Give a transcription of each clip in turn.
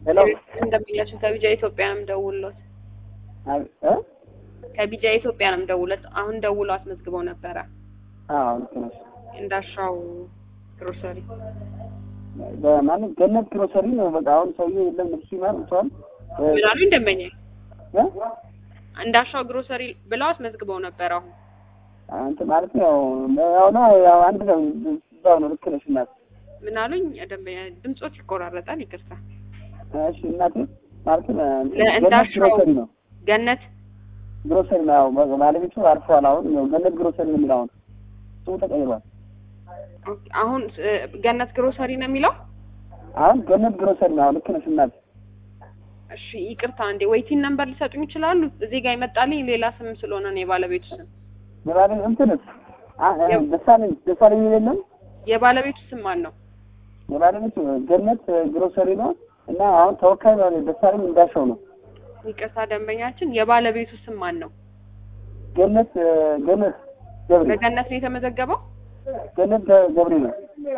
ሄሎ እንደሚላችሁ ከቢጃ ኢትዮጵያ ነው የምደውልሎት። አብ- እ? ከቢጃ ኢትዮጵያ ነው የምደውልሎት። አሁን ደውሎ አስመዝግበው ነበረ አዎ ልክ ነሽ። እንዳሻው ግሮሰሪ። በማንም ገነት ግሮሰሪ ነው። በቃ አሁን ሰውዬ የለም እሱ ይማር ብቻዋን ምን አሉኝ ደንበኛ እንዳሻው ግሮሰሪ ብለው አስመዝግበው ነበር። አሁን አንተ ማለት ያው ያው ነው ያው አንድ ነው እዛው ነው። ልክ ነሽ እናት። ምን አሉኝ ደንበኛ ድምጾት ይቆራረጣል። ይቅርታ እሺ እናቴ ማለት ነው ገነት ለእንዳሻው ግሮሰሪ ነው። ገነት ግሮሰሪ ነው። ያው በ- ባለቤቱ አርፈዋል። አሁን ያው ገነት ግሮሰሪ ነው የሚለው አሁን ስሙ ተቀይሯል። ኦኬ፣ አሁን እ፣ ገነት ግሮሰሪ ነው የሚለው። አሁን ገነት ግሮሰሪ ነው። ልክ ነሽ እናት። እሺ ይቅርታ እንዴ ወይቲን ነምበር ሊሰጡኝ ይችላሉ? እዚህ ጋር ይመጣልኝ ሌላ ስም ስለሆነ ነው የባለቤቱ ስም። የባለ እንትንስ አ- አ- ያው- ደሳለኝ ደሳለኝ የለም የባለቤቱ ስም ማን ነው? የባለቤቱ ገነት ግሮሰሪ ነው እና አሁን ተወካይ ባለ- ደሳለኝ እንዳሻው ነው። ይቅርታ ደንበኛችን የባለቤቱ ስም ማን ነው? ገነት ገነት ገብሬ በገነት ነው የተመዘገበው? ገነት ገ- ገብሬ ነው።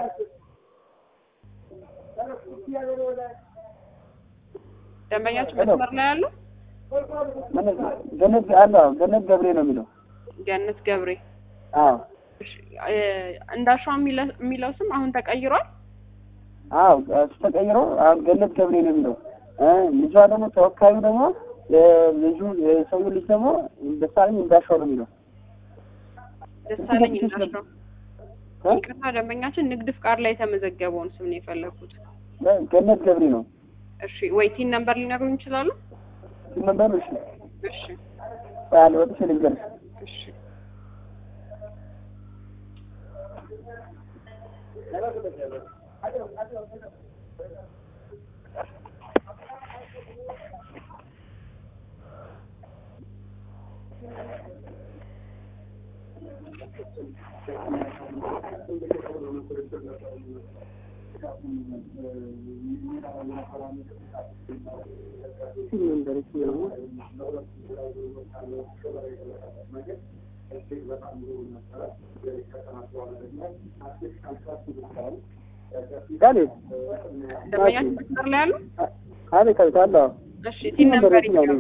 ደንበኛችን ሄሎ። መስመር ላይ ያሉ ገነት ገነት አለ አዎ፣ ገነት ገብሬ ነው የሚለው። ገነት ገብሬ አዎ እሺ፣ እ፣ እንዳሻው የሚለ- የሚለው ስም አሁን ተቀይሯል። አዎ እሱ ተቀይሮ አሁን ገነት ገብሬ ነው የሚለው። እ ልጇ ደግሞ ተወካዩ ደግሞ የልጁ የሰውዬው ልጅ ደግሞ ደሳለኝ እንዳሻው ነው የሚለው። ደሳለኝ እንዳሻው። እ? ይቅርታ ደንበኛችን ንግድ ፍቃድ ላይ የተመዘገበውን ስም ነው የፈለኩት። ገነት ገብሬ ነው እሺ ወይቲን ነምበር ሊነግሩኝ ይችላሉ? ሲመበር እሺ እሺ ባለ ወጥሽ ልንገርሽ እሺ ጋኔ ደንበኛችን መስመር ላይ ያሉ? አቤት አቤት አለ አዎ። እሺ ቲን ነምበር ይችላሉ?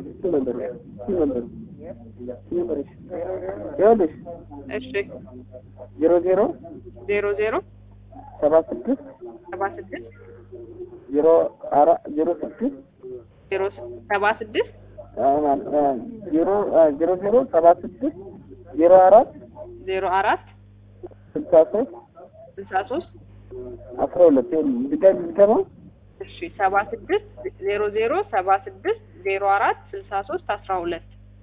ይኸውልሽ እሺ ዜሮ ዜሮ ዜሮ ዜሮ ሰባ ስድስት ሰባ ስድስት ዜሮ አራት ዜሮ ስድስት ዜሮ ሰባ ስድስት ዜሮ ዜሮ ዜሮ ሰባ ስድስት ዜሮ አራት ዜሮ አራት ስልሳ ሶስት ስልሳ ሶስት አስራ ሁለት ድጋሚ ድገመው እሺ ሰባ ስድስት ዜሮ ዜሮ ሰባ ስድስት ዜሮ አራት ስልሳ ሶስት አስራ ሁለት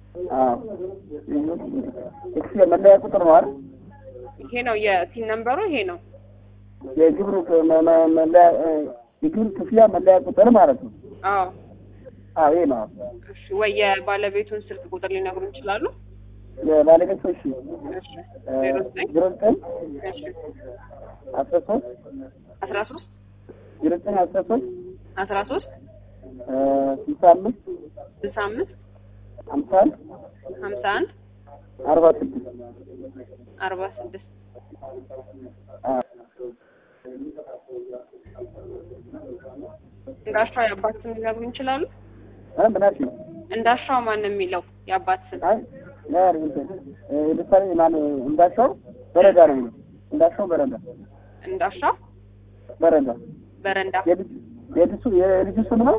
ኤክስ መለያ ቁጥር ነው አይደል? ይሄ ነው የቲን ነምበሩ ይሄ ነው። የግብር መ- መ- መለያ የግብር ክፍያ መለያ ቁጥር ማለት ነው። አዎ አዎ ይሄ ነው። እሺ ወይ የባለቤቱን ስልክ ቁጥር ሊነግሩን ይችላሉ? የባለቤት እሺ እሺ ዜሮ ዘጠኝ ዜሮ ዘጠኝ እሺ አስራ ሶስት አስራ ሶስት ዜሮ ዘጠኝ አስራ ሶስት አስራ ሶስት ስልሳ አምስት ስልሳ አምስት ሀምሳ አንድ ሀምሳ አንድ አርባ ስድስት አርባ ስድስት አዎ እንዳሻው የአባት ስም ሊነግሩን ይችላሉ? እ ምን አልሽኝ? እንዳሻው ማን ነው የሚለው የአባት ስም? አይ ያር እንትን ለምሳሌ ማን እንዳሻው በረዳ ነው የሚለው እንዳሻው በረዳ እንዳሻው በረዳ በረንዳ የልጅ የልጁ የልጁ ስም ነው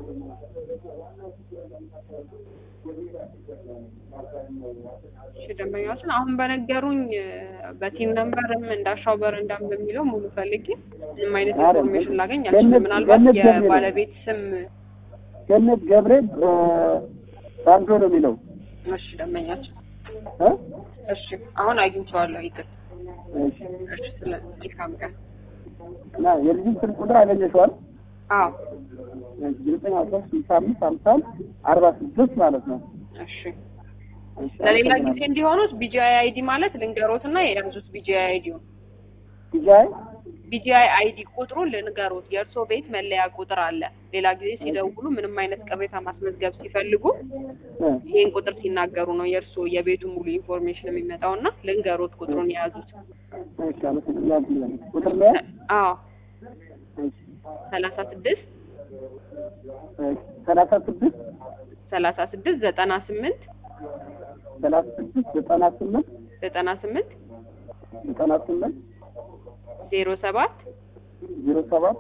እሺ ደንበኛችን አሁን በነገሩኝ በቲም ነምበርም እንዳሻው በረንዳም በሚለው ሙሉ ፈልጌ ምንም አይነት አረ፣ ኢንፎርሜሽን ላገኝ ገነት- አልችልም። ምናልባት ገነት ገብሬ ነው። የባለቤት ስም ገነት ገብሬ ባንዶ ነው የሚለው እሺ ደንበኛችን እ? እሺ አሁን አግኝቼዋለሁ። ይቅር እሺ። እሺ ስለ መልካም ቀን እና የልጁን ስልክ ቁጥር አገኘሽዋል? አዎ ዘጠኝ አስራ ስልሳ አምስት ሀምሳ አንድ አርባ ስድስት ማለት ነው። እሺ እሺ፣ ለሌላ ጊዜ አመሰግናለሁ። እንዲሆኑት ቢጂአይ አይዲ ማለት ልንገሮትና የያዙት ቢጂአይ አይዲውን ዲጃይ ቢጂአይ አይዲ ቁጥሩን ልንገሮት። የእርስዎ ቤት መለያ ቁጥር አለ። ሌላ ጊዜ ሲደውሉ ምንም አይነት ቅሬታ ማስመዝገብ ሲፈልጉ እ፣ ይህን ቁጥር ሲናገሩ ነው የእርስዎ የቤቱ ሙሉ ኢንፎርሜሽን የሚመጣውና ልንገሮት ቁጥሩን የያዙት። እሺ፣ አመሰግናለሁ። ቁጥር ላይ አዎ እሺ፣ ሰላሳ ስድስት ሰላሳ ስድስት ሰላሳ ስድስት ዘጠና ስምንት ሰላሳ ስድስት ዘጠና ስምንት ዘጠና ስምንት ዘጠና ስምንት ዜሮ ሰባት ዜሮ ሰባት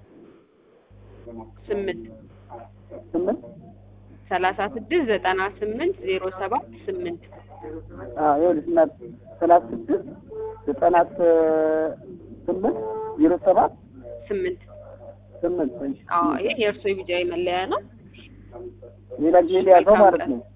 ስምንት ስምንት ሰላሳ ስድስት ዘጠና ስምንት ዜሮ ሰባት ስምንት አዎ ይኸውልሽ እናት ሰላሳ ስድስት ዘጠና ስምንት ዜሮ ሰባት ስምንት ስምንት እሺ። አዎ ይሄ የእርሶ የቢጃይ መለያ ነው። ሌላ ጊዜ ሊያዘው ማለት ነው።